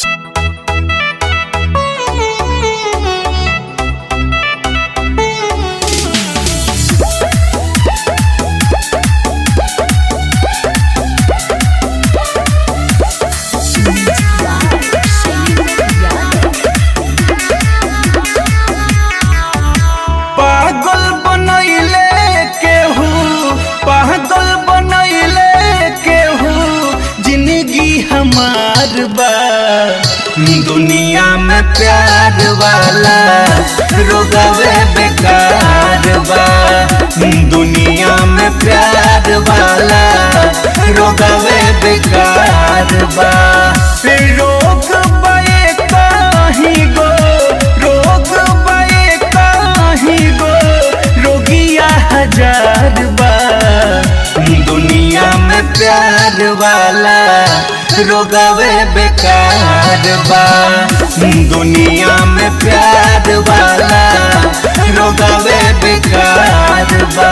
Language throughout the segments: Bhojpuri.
दुनिया में प्यार वाला रोगवे बेकार बा दुनिया में प्यार वाला रोगवे बेकार बा रोग बे कहीं गो रोग बे कहीं गो रोगिया हजार बा दुनिया में प्यार वाला रोगवे बेकार बा दुनिया में प्यार वाला रोगवे बेकार बा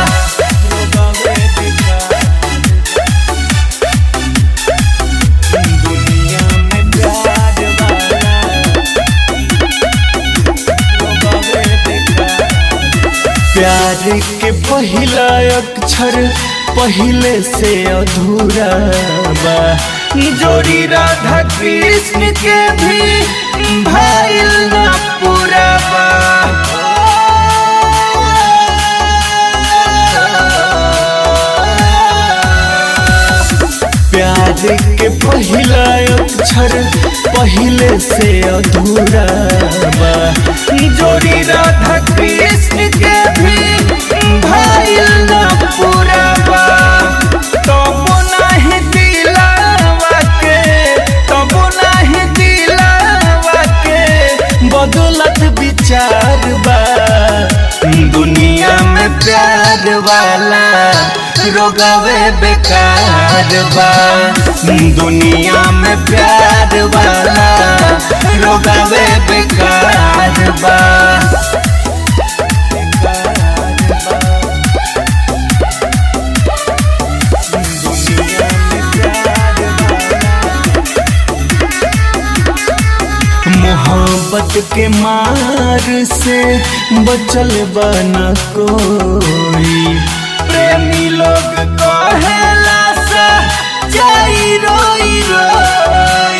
दुनिया में प्यार वाला रोगवे बेकार प्यार के पहिला अक्षर पहले से अधूरा बा जोड़ी राधा कृष्ण के भी भाईल ना पूरा बा प्यार के पहिला अक्षर पहले से अधूरा बा जोड़ी राधा कृष्ण के भी भाईल ना पूरा बा तबो नहीं दिलावा के तबो नहीं दिलावा के बदलत विचार बा दुनिया में प्यार वाला रोगवे बेकार बा दुनिया में प्यार वाला रोगवे बेकार बा दुनिया में प्यार मोहब्बत के मार से बचल बना कोई प्रेमी लोग कहेला सा जाई रोई रोई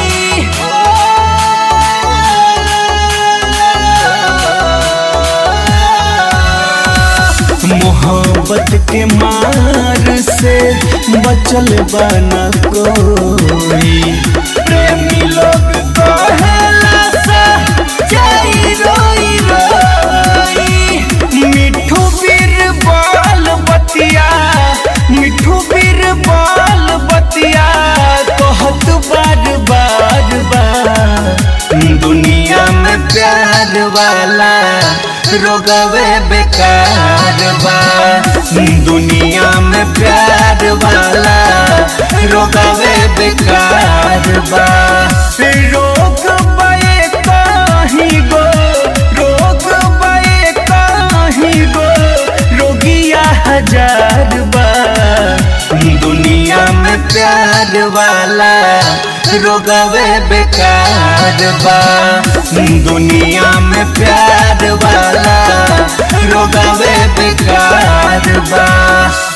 मोहब्बत के मार से बचल बना कोई प्रेमी लोग कहेला सा जाई रोई रोई मिठू बीर बाल बतिया मिठू बीर बाल बतिया कहत बार बार बार दुनिया में प्यार वाला रोगवे बेकार बा दुनिया में प्यार वाला रोगवे बेकार बा रोग बे कहीं गो रोग बे कहीं गो रोगिया हजार बा दुनिया में प्यार वाला रोगवे बेकार बा दुनिया में प्यार वाला रोगवे बेकार बा